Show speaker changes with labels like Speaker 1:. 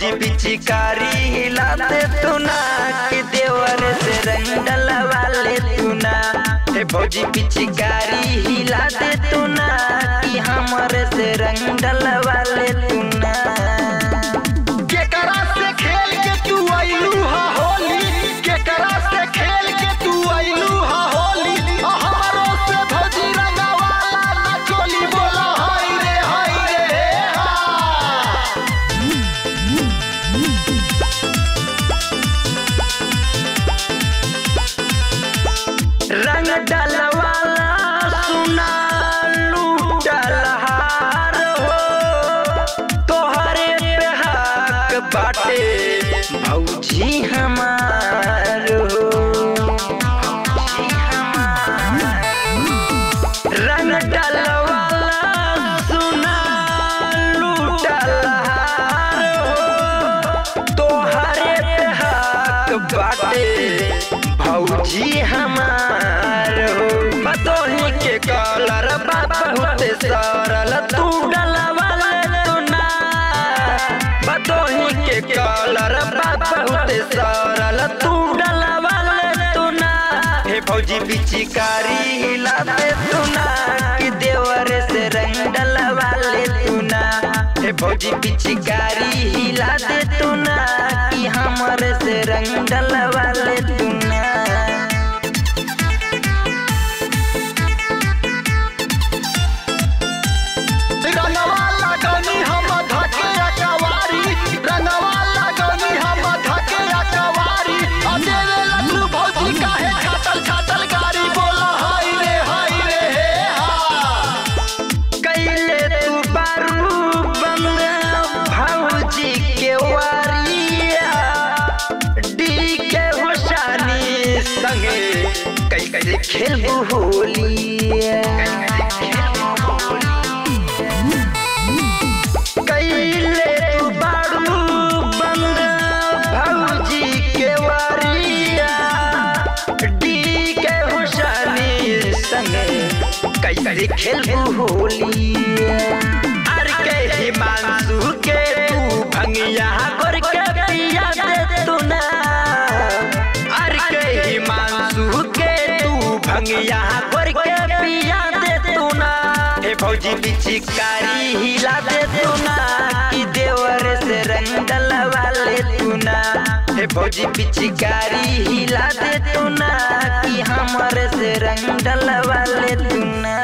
Speaker 1: भौजी पिचकारी हिलाते तू ना कि देवर से रंग डलवा ले तू ना हे भौजी पिचकारी हिलाते तू ना कि हमरे से रंग डलवा ले तू ना
Speaker 2: केकरा से खेल के तू आइलू हा होली केकरा से खेल के तू आइलू हा होली आ हमरो से भौजी रंगवाला ना चोली बोला हाय रे हाय रे हा
Speaker 1: रंग डलवाला सुना लूटल हार हो तोहरे पे हक बाटे भौजी हमार हो भौजी हमार। रंग डलवाला सुना लूटल हार हो तोहरे पे हक बाटे भौजी हमार हो बतोही के कलर बा बहुत सरल तू डलवाल तू ना बतोही के कलर बा बहुत सरल तू डलवाल तू ना हे भौजी पिचकारी हिलाते तू ना कि देवर से रंग डलवा ले तू ना हे भौजी पिचकारी हिला दे तू ना कि हमरे से रंग डलवा ले तू ना
Speaker 2: रंगवाला गनी हम धके अकवारी रंगवाला गनी हम धके अकवारी आ देवे लड्डू भौजी काहे छातल छातल गाड़ी बोला हाय रे हाय रे हे हा
Speaker 1: कैले तू बारू बंद भौजी के वारिया डी के होशानी संगे कैसे खेलबू होलिया कैले तू बारू बंद भौजी के वारिया डी के होशानी संगे कैसे खेलबू होलिया अर के हिमांशु के तू भंगिया कर के पिया दे तू ना अर के हिमांशु के तू भंगिया कर के पिया दे तू ना हे भौजी पिचकारी हिला दे तू ना कि देवर से रंग डलवा ले तू ना हे भौजी पिचकारी हिला दे तू ना कि हमरे से रंग डलवा ले तू ना